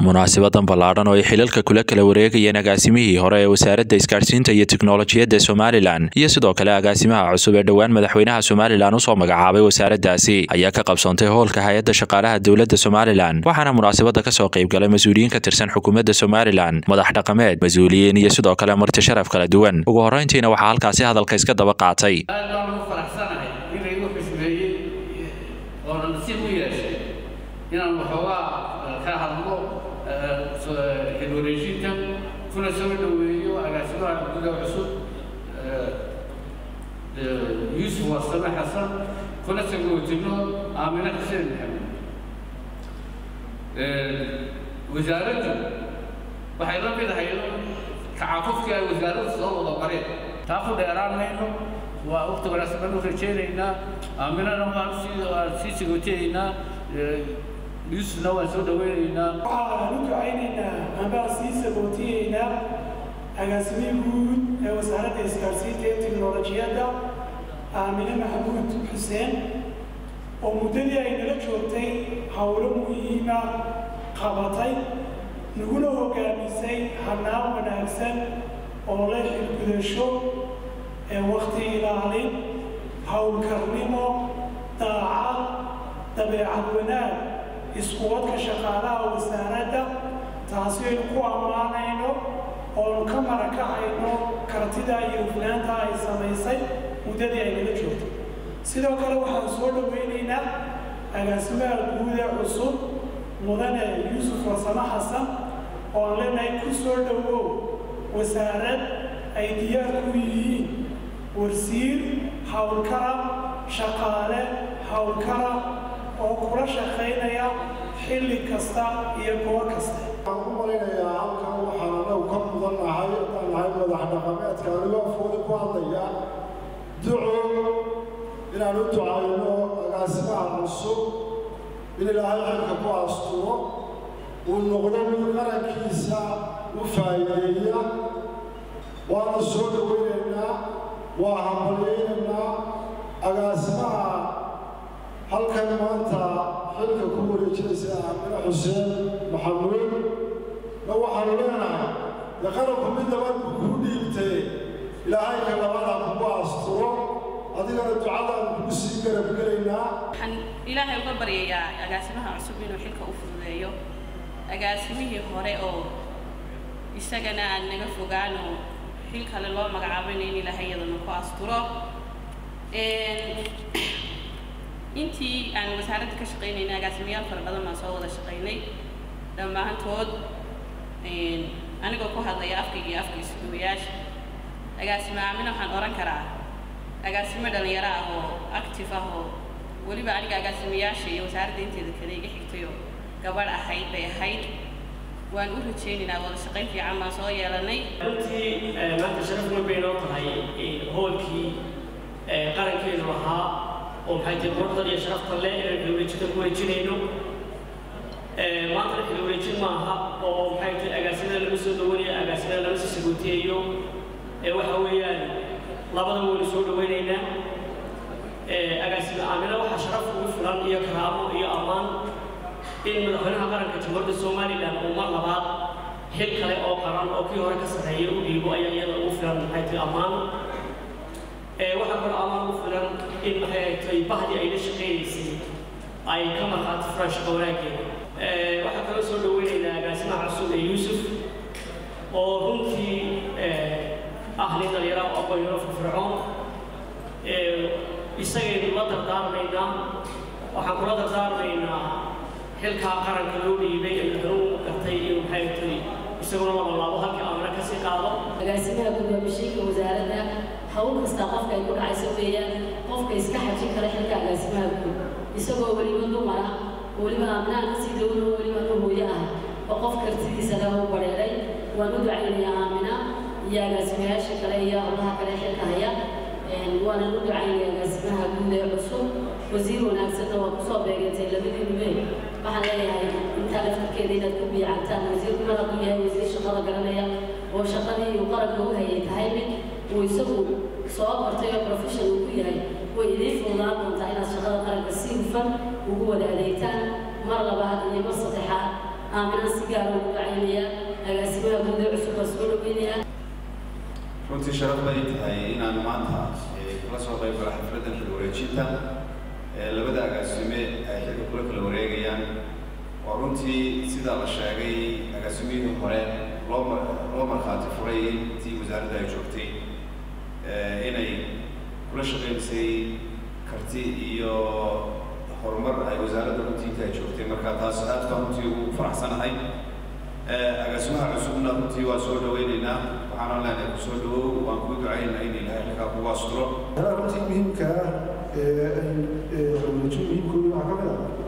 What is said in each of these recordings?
munaasibadan ballaadhan oo ay xilalka kula kala wareegayeen agaasimihii hore ee wasaaradda isgaadhsiinta iyo tiknolojiyadda somalilan iyo sidoo kale agaasimaha cusub ee dhowaan madaxweynaha somalilan usoo magacaabay wasaaraddaasi ayaa ka qabsoontay hoolka hay-adda shaqaalaha dowladda somalilan waxaana munaasabadda kasoo qayb galay mas-uuliyiin ka tirsan xukuumadda somalilan madax dhaqameed mas-uuliyiin iyo sidoo kale marti sharaf kala duwan ugu horreyntiina waxaa halkaasi hadalka iska daba qaatay aad baan ugu faraxsanahay inay igu xismeeyey oona nasiib u yeeshay inaan waxoogaa ka hadlo xilwareejinta kuna soo dhoweeyo agaasimaha gudaha cusub yuusuf warsame xasan kuna sagootino aamine xuseen maxamed wasaaraddu waxay la mid ahay kacaqofkii ay wasaaraddu soo wada qareen taa ku dheeraan mayno waa waqti wanaagsan baan u rajaynaynaa aaminana waan sii waan sii sagootenaynaa yuusufna waan soo dhawaynaynaa waxaan u ducaynaynaa ambaan sii sagootiyeynaa agaasimihii guud ee wasaaradda isgaarsiinta iyo tiknolojiyadda aamine maxamuud xuseen oo muddadii ay nala joogtay howlo muhiima qabatay naguna hogaamisay hanaan wanaagsan oo la xilgudasho ee wakti ilaalin howlkarnimo daacad dabeecad wanaag iskuwadka shaqaalaha wasaaradda taasi aynu ku ammaanayno oonu ka marakacayno kartida iyo hufnaanta ay samaysay muddadii ay nala joogtay sidoo kale waxaan soo dhowaynaynaa agaasimaha guud ee cusub mudane yuusuf warsame xasan oo aan leenahay ku soo dhowow wasaarad ay diyaar ku yihiin warsiir howlkara shaqaale howlkara oo kula shaqaynaya xilli kasta iyo goor kasta waxaan u malaynayaa halkan waxaan anagu ka mudan nahay haddaan nahay madax dhaqameedka anigoo afooda ku hadlaya duco inaan u ducayno agaasimaha cusub in ilaahay xilka ku asturo uu noqdo mid qarankiisa u faa'iideeya waana soo dhowaynaynaa waa hambalyaynaynaa agaasimaha halkan maanta xilka ku wareejinaysa aamine xuseen maxamuud ma waxaanu leenahay dee qaranku mid nabad buu kuu dhiibtay ilaahay ka labada kugu asturo adigana ducadaan kugu sii garabgelaynaa waxaan ilaahay uga baryayaa agaasimaha cusub inuu xilka u fududeeyo agaasimihii hore oo isagana aan naga fogaano xil kale loo magacaabayna in ilaahay iyadana ku asturo intii aan wasaaradda ka shaqaynayna agaasimayaal fara badan baan soo wada shaqaynay dhammaantood anigoo ku hadlaya afkayga iyo afka isuduwayaasha agaasimo aamina waxaan odhan karaa agaasimo dhalinyaro ah oo active ah oo weliba aniga agaasimayaasha iyo wasaaradda inteeda kale iga xigtayoo gabadh ahayd bay ahayd waan u rajaynaynaa wada shaqayn fiican baan soo yeelanay runtii maanta sharaf weyn bay noo tahay hoolkii qarankeenu lahaa oo maxay tahay quruxdan iyo sharaftan leh inaan xilwareejinta ku wareejinayno maantana xilwareejin maaha oo maxay tahay agaasimada lama soo dhawanayo agaasimada lama soo sagootiyayo waxa weeyaan labadaba waynu soo dhawaynaynaa agaasime aamina waxaa sharaf ugu filan iyo karaamo iyo ammaan in madaxweynaha qaranka jamhuuriyadda somalilan uu mar labaad xil kale oo qaran oo kii hore ka sarreeya u dhiibo ayaa iyada ugu filan maxay tahay ammaan waxaa kaloo amaan ugu filan in maxay tahay bahdii ay la shaqaynaysay ay ka markhaati furaan shaqo wanaaggeeda waxaa kaloo soo dhaweynaynaa agaasimaha cusub ee yuusuf oo runtii ah nin dhalinyaro oo aqoonyaro firfircoon isagaynu la dardaarmaynaa waxaan kula dardaarmaynaa xilkaa qaranka loo dhiibay ee madaxweynuhu gartay inuu maxay tahay isaguna labalaabo halkii aamina ka sii qaado agaasimaha gudoomishiinka wasaaradda hawl kasta qofka ay ku dhacayso weeyaan qofka iska xajin kara xilka agaasimaha guud isagoo weliba dumara weliba aaminaha kasii dowlo weliba nu hooyo ah oo qof kartidiisa leh u bareeray waan u ducaynayaa aamina iyo agaasimayaasha kale iyo howlaha kale xilka haya waanan u ducaynaya agaasimaha guud ee cusub wasiir wanaagsanna waa kusoo beegatay labadii nubeen waxaan leeyahay intaa laftarkeeda inaad ku biicantaan wasiirku mar hadduu yahay wasiir shaqada garanaya oo shaqadii uu qaranka u hayay tahay mid uu isagu soo bartay oo profession uu ku yahay way idiin fududaan doontaa inaad shaqada qaranka si hufan ugu wada adeegtaan mar labaad iyo mar saddexaad aaminaan si gaara ugu dacaynaya agaasimaha guud ee cusub baa soo dhaweynaya runtii sharaf bay tahay inaan maanta kula soo qayb galo xafladdan xil wareejinta labada agaasime ay xilka kula kala wareegayaan waa runtii sidaa la sheegay agaasimihii hore loo loo markhaati furay intii wasaaradda ay joogtay inay kula shaqaynaysay karti iyo horumar ay wasaaradda runtii inta ay joogtay marka taas aad baan runtii ugu faraxsanahay agaasimaha cusubna runtii waa soo dhaweynaynaa waxaana leenahay ku soo dhawow waan kuu ducaynaynaa in ilaahay halkaa kugu asturo runtii muhiimka ah ee xorweynajo muhiimkooda waxaa ka mid ah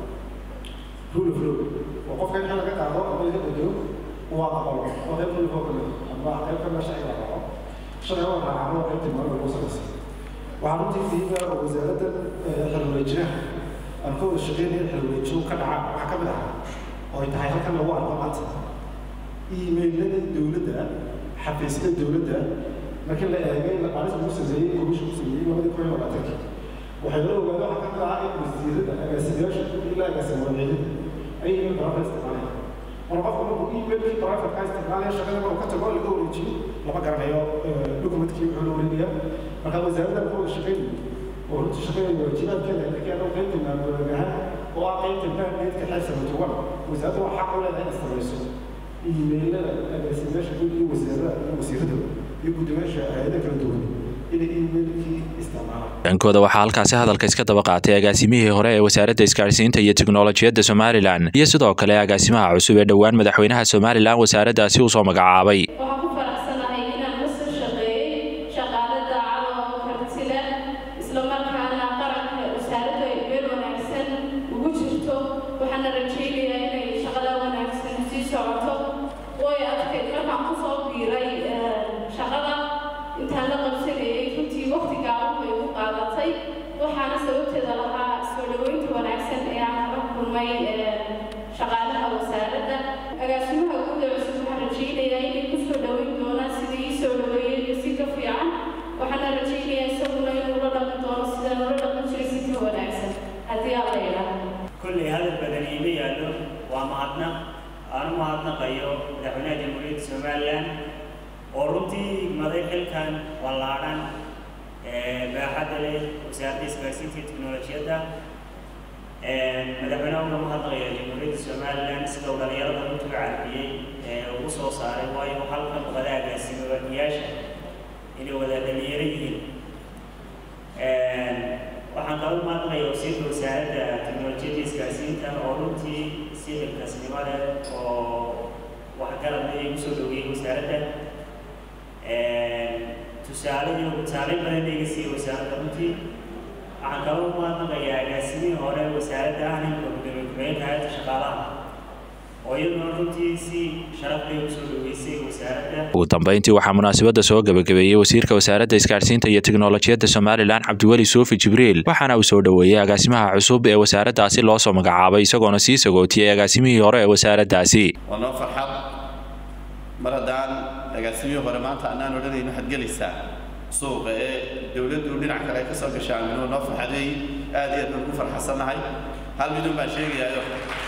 rule of law oo qofka in xil laga qaado ama laga dejiyo waa aqbalo oo qayb rule of law ama qayb ka mid sharciga raaco sharciga waa raacaan waa qaybtii mara lagu salaysa waxaa runtii muhiima oo wasaaradda xilwareejinaha aan ka wada shaqeynaya xilwareejiyo ka dhaca waxaa ka mid ah oo ay tahay halkan lagu arko maanta iimaylada dowladda xafiisyada dowladda markii la eegay laqaalis lagu sameeyey komishin ku sameeyey labadii kun iyo labaatanki waxay la ogaada waxaa ka mid ah in wasiirada agaasimayaasha ilaa agaasima wadciidada ay email barafka isticmaalayaan mar qofku markuu emailkii barafka ka isticmaalaya shaqada markuu ka tago laga wareejiyo lama garanayo dokumentkii wuxuu la wareegaya marka wasaaradda ka wada shaqeynaya oo runtii shaqeynaya waajibaadkeeda laakiin anuu qaybta maamulagahaan oo ah qaybta maamulkeedka xeelsa matuwan wasaaradda waa xaq u leedahay in samayso iimaylada agaasimayaasha guud iyo wasaarada iyo wasiirada iyo guddoomiyaasha hay-ada kala duwan inay iimaylkii isticmaalaan dhankooda waxaa halkaasi hadalka iska daba qaatay agaasimihii hore ee wasaaradda isgaarsiinta iyo tiknolojiyadda somalilan iyo sidoo kale agaasimaha cusub ee dhowaan madaxweynaha somalilan wasaaraddaasi uu soo magacaabay waxaan ku faraxsanahay inaan la soo shaqeeyey shaqaale daacada oo karti leh isla markaana qaranka wasaaraddu ay meel wanaagsan ugu jirto waxaana rajaynayaa inay shaqada wanaagsan sii socoto way adkayd markaan kusoo biiray shaqada intaan la qabsanayay runtii waqti gaaban bay ugu qaadatay waxaana sababteeda lahaa soo dhaweynta wanaagsan ee aan kala kulmay shaqaalaha wasaaradda agaasimaha guud ee cusub waxaan rajaynayaa inay ku soo dhaweyn doonaan sidai ii soo dhaweeyeen iyo si ka fiican waxaana rajaynayaa isaguna inuu la dhaqan doono sidaan ula dhaqan jiray si ka wanaagsan haddii aan la idhaahdo kolley hadal badan iima yaallo waa mahadnaq aan u mahadnaqayo madaxweynaha jamhuuriyadda somalilan oo runtii maday xilkan wallaadhan baaxadda leh wasaaradda isgaarsiinta iyo tiknolojiyadda madaxweynaha uga mahadnaqaya jamhuuriyadda somalilan sida uu dhalinyarada runtii u carabiyey ee ugu soo saaray waayo halkan wada agaasimayaasha inay wada dhalinyaro yihiin waxaan kala mahadnaqaya wasiirka wasaaradda tiknolojiyadda isgaarsiinta oo runtii si xilkasnimo leh oo waxgarad ay kusoo dhaweeyey wasaaradda tusaale iyo tusaale badan iga siiyey wasaaradda runtii waxaan kaloo mahadnaqayaa agaasimihii hore wasaaradda ahna gudoomiye ku-xigeenka hay'adda shaqaalaha oo iyaduna runtii si sharaf leh usoo dhaweysay wasaaradda ugu dambeyntii waxaa munaasabadda soo gabagabeeyey wasiirka wasaaradda isgaarsiinta iyo tiknolojiyadda somalilan cabdiweli suufi jibriil waxaana uu soo dhoweeyey agaasimaha cusub ee wasaaraddaasi loo soo magacaabay isagoona sii sagootiyey agaasimihii hore ee wasaaraddaasi waa noo farxad mar haddaan agaasimihii hore maanta annaan odhanayno waxaad gelaysaa suuqa ee dowladdu dhinac kale ay ka soo gashaa minuu noo farxadeey aad iyo aad baan ku farxasannahay hal midun baan sheegayaayo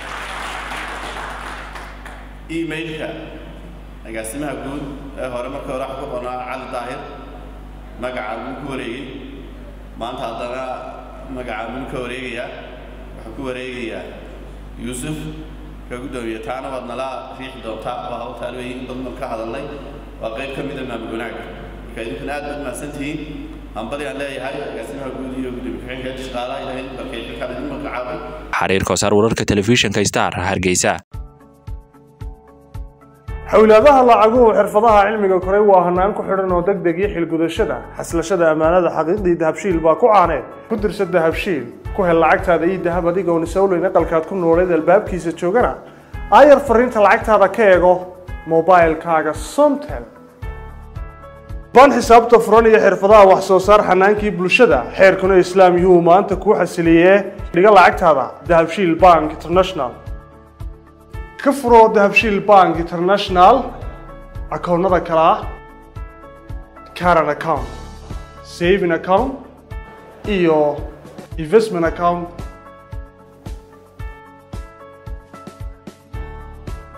emailka agaasimaha guud ee hore markii hore waxa ku qonaa cali daahir magaca buu ku wareegay maanta haddana magaca buu ka wareegayaa wuxuu ku wareegayaa yuusuf ka guddoomiye taana waad nala riixi doontaa waa hawtaan weeye in badan ka hadalnay waa qayb ka mida maamul wanaagga marka idinkuna aad baad mahadsantihiin hambali aan leeyahay agaasimaha guud iyo gudoomiye ku-xigeenka shaqaalaha ilaahay barkay xilkaan idin magacaabay xariir koosaar wararka telefishinka star hargeysa xowlaadaha lacaguhu xirfadaha cilmiga koray waa hanaan ku xidhan oo degdeg iyo xilgudashada xaslashada ammaanada xaqiiqdii dahabshiil baa ku caaneed ku dirsa dahabshiil ku hel lacagtaada iyo dahab adigoon isowleyn aqalkaad ku nooleed albaabkiisa joogana aayar fariinta lacagtaada ka eego mobilkaaga somtel ban xisaabta furan iyo xirfadaha wax soo saar xanaankii bulshada xeerkuna islaam yuhu maanta kuu xasiliyee dhiga lacagtaada dahabshiil bank international ka furo dahabshiil bank international akoonnada kale ah caran account saving account iyo investment account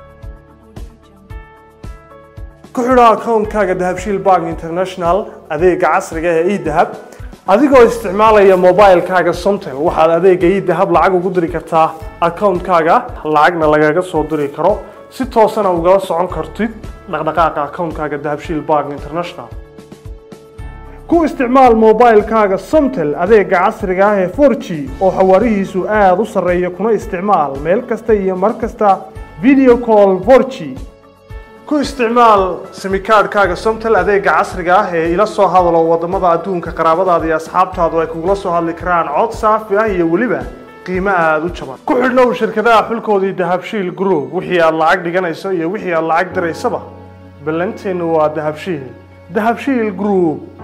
ku xidho akoonkaaga dahabshiil bank international adeega casriga ee edahab adigoo isticmaalaya mobilekaaga somtel waxaad adeega edahab lacag ugu diri kartaa akoonkaaga lacagna lagaga soo diri karo si toosana ugala socon kartid dhaqdhaqaaqa akoonkaaga dahabshiil bank international ku isticmaal mobilekaaga somtel adeega casriga ah ee 4g oo xawaarihiisu aada u sarreeya kuna isticmaal meel kasta iyo mar kasta video call 4g ku isticmaal simikaadhkaaga somtel adeega casriga ah ee ila soo hadalo wadamada adduunka qaraabadaada iyo asxaabtaadu ay kugula soo hadli karaan cod saafi ah iyo weliba qiimo aada u jaban ku xidhnow shirkadaha xulkoodii dahabshiil group wixii aad lacag dhiganayso iyo wixii aad lacag diraysaba ballanteennu waa dahabshiil dahabshiil group